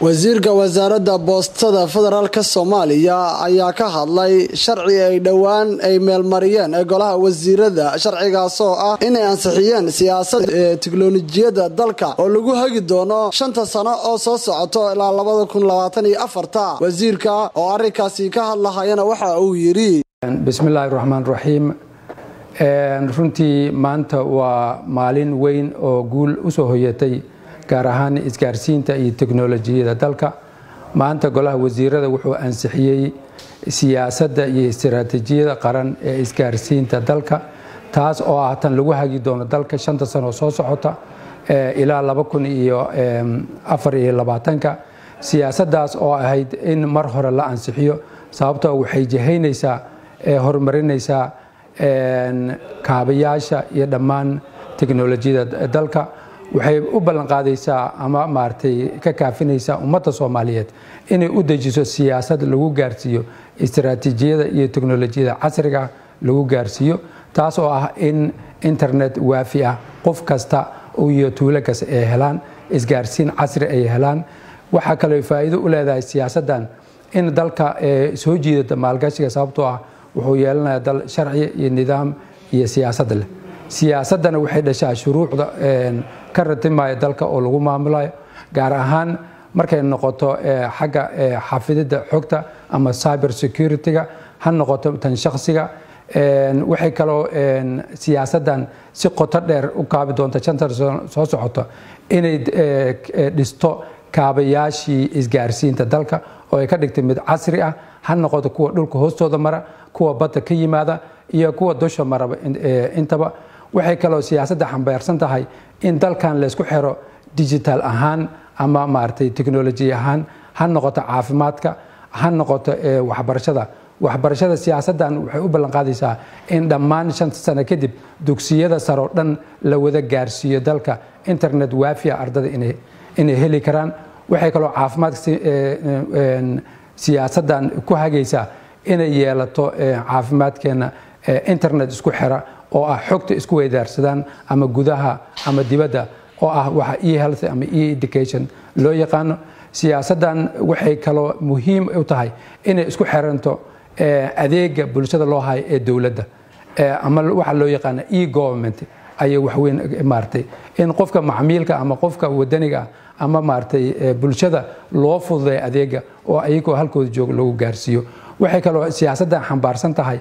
wasiirka wasaaradda boostada federaalk soomaaliya ayaa ka hadlay sharci ay dhowaan ay meelmariyeen ee golaha wasiirada sharcigaasoo ah inay ansixiyeen siyaasada ee tiknolojiyadda dalka oo lagu hagi doono shanta sano oo soo socoto ilaa labada kun labaatan iyo afarta wasiirka oo arrinkaasi ka hadlahayana waxa uu yidhi bismillaahi raxmaan raxiim runtii maanta waa maalin weyn oo guul usoo hoyatay gaar ahaan isgaarsiinta iyo teknolojiyada dalka maanta golaha wasiirada wuxuu ansixiyey siyaasadda iyo istiraatiijiyada qaran ee isgaarsiinta dalka taas oo ah tan lagu hagi doono dalka shanta sano soo socota ilaa laba kun iyo afar iyo labaatanka siyaasaddaas oo ahayd in mar hore la ansixiyo sababtoo waxay jihaynaysaa horumarinaysaa kaabayaasha iyo dhammaan teknolojiyada dalka waxay u ballanqaadaysaa ama maaragtay ka kaafinaysaa ummadda soomaaliyeed inay u dejiso siyaasad lagu gaarsiiyo istiraatiijiyada iyo teknolojiyada casriga lagu gaarsiiyo taas oo ah in internet waafi ah qof kasta iyo tuulo kasta ay helaan isgaarsiin casri ay helaan waxaa kaloo faa'iido u leedahay siyaasaddan in dalka soo jiidata maalgashiga sababtoo ah wuxuu yeelanayaa dal sharci iyo nidaam iyo siyaasad leh siyaasaddana waxay dhashaa shuruucda ka ratimaya dalka oo lagu maamulayo gaar ahaan markay noqoto xagga xafididda xogta ama cyber security-ga ha noqoto tan shakhsiga waxay kaloo siyaasaddan si qoto dheer u kaabi doonta shanta soo socoto inay dhisto kaabayaashii isgaarsiinta dalka oo ay ka dhigtay mid casri ah ha noqoto kuwa dhulka hoostooda mara kuwa badda ka yimaada iyo kuwa dusha maraba intaba waxay kaloo siyaasadda xambaarsan tahay in dalkan laysku xiro digital ahaan ama maaragtay technoloji ahaan ha noqoto caafimaadka ha noqoto waxbarashada waxbarashada siyaasaddan waxay u ballanqaadaysaa in dhammaan shanta sano kadib dugsiyada saroo dhan la wada gaarsiiyo dalka internet waafiya ardada inay heli karaan waxay kaloo caafimaadka siyaasaddan ku hagaysaa inay yeelato caafimaadkeenna internet isku xira oo ah xogta isku weydaarsadaan ama gudaha ama dibadda oo ah waxa e health ama e education loo yaqaano siyaasaddan waxay kaloo muhiim u tahay inay isku xiranto adeega bulshada loo hayo ee dowladda ama waxa loo yaqaano e government ayay waxweyn maaratay in qofka macmiilka ama qofka wadaniga ama maaratay bulshada loo fududay adeega oo ayagoo halkooda jooga lagu gaarsiiyo waxay kaloo siyaasaddan xambaarsan tahay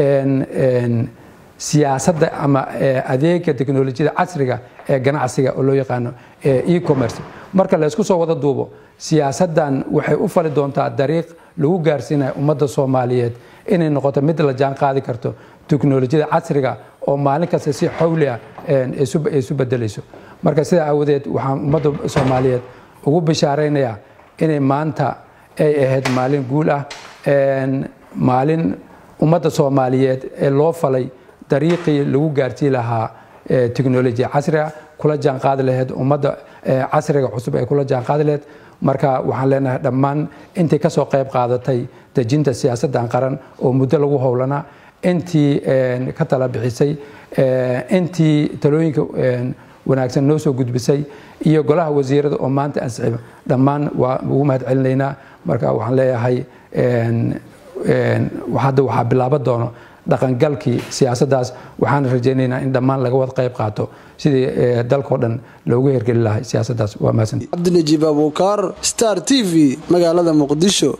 siyaasadda ama adeega teknolojiyada casriga ee ganacsiga oo loo yaqaano e-commerce marka laysku soo wada duubo siyaasaddan waxay u fali doontaa dariiq lagu gaarsiinayo ummadda soomaaliyeed inay noqoto mid la jaan qaadi karto teknolojiyada casriga oo maalin kasta si xawli ah isu bedelayso marka sidaa aawadeed waxaan ummadda soomaaliyeed ugu bishaaraynayaa inay maanta ay ahayd maalin guul ah maalin ummadda soomaaliyeed ee loo falay dariiqii lagu gaarsiin lahaa teknolojiya casriga kula jaanqaadi laheyd ummadda casriga cusub ee kula jaanqaadi laheyd marka waxaan leenahay dhammaan intii ka soo qayb qaadatay dejinta siyaasaddan qaran oo muddo lagu howlanaa intii ka tala bixisay intii talooyinka wanaagsan noo soo gudbisay iyo golaha wasiirada oo maanta ansixiba dhammaan waa ugu mahad celinaynaa marka waxaan leeyahay hadda waxaa bilaaban doono dhaqangalkii siyaasaddaas waxaan rajaynaynaa in dhammaan laga wada qayb qaato sidii dalkao dhan loogu hergeli lahay siyaasaddaas waa mahadsan cabdinajiib abuukaar star t v magaalada muqdisho